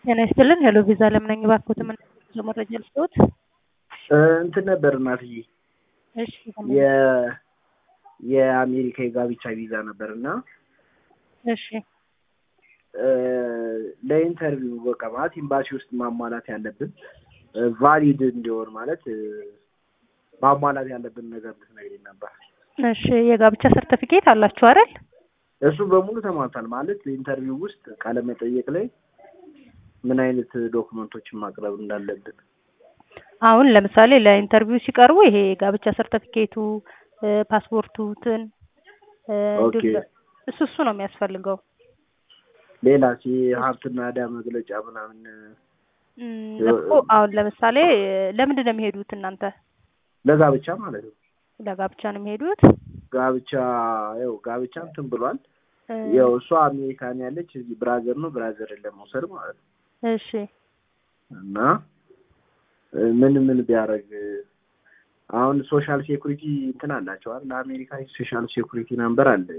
ጤና ይስጥልን። ሄሎ ቪዛ ለምነኝ ባክዎት ምን መረጃ ልስጥዎት? እንትን ነበር እናትዬ እሺ የ የአሜሪካ የጋብቻ ቪዛ ነበር እና እሺ ለኢንተርቪው በቃ ማለት ኤምባሲ ውስጥ ማሟላት ያለብን ቫሊድ እንዲሆን ማለት ማሟላት ያለብን ነገር ልትነግሪኝ ነበር። እሺ የጋብቻ ሰርተፊኬት አላችሁ አይደል? እሱ በሙሉ ተሟልቷል። ማለት ኢንተርቪው ውስጥ ቃለ መጠየቅ ላይ ምን አይነት ዶክመንቶችን ማቅረብ እንዳለብን አሁን ለምሳሌ ለኢንተርቪው ሲቀርቡ ይሄ የጋብቻ ሰርተፊኬቱ፣ ፓስፖርቱትን ኦኬ። እሱ እሱ ነው የሚያስፈልገው። ሌላ ሀብትና ዕዳ መግለጫ ምናምን እም፣ እኮ አሁን ለምሳሌ ለምንድን ነው የሚሄዱት እናንተ? ለጋብቻ ማለት ነው። ለጋብቻ ነው የሚሄዱት? ጋብቻ ያው ጋብቻ እንትን ብሏል። እ፣ ያው እሷ አሜሪካን ያለች እዚህ ብራዘር ነው ብራዘርን ለመውሰድ ማለት ነው እሺ እና ምን ምን ቢያደርግ አሁን ሶሻል ሴኩሪቲ እንትን አላቸው አይደል? ለአሜሪካ ሶሻል ሴኩሪቲ ነምበር አለ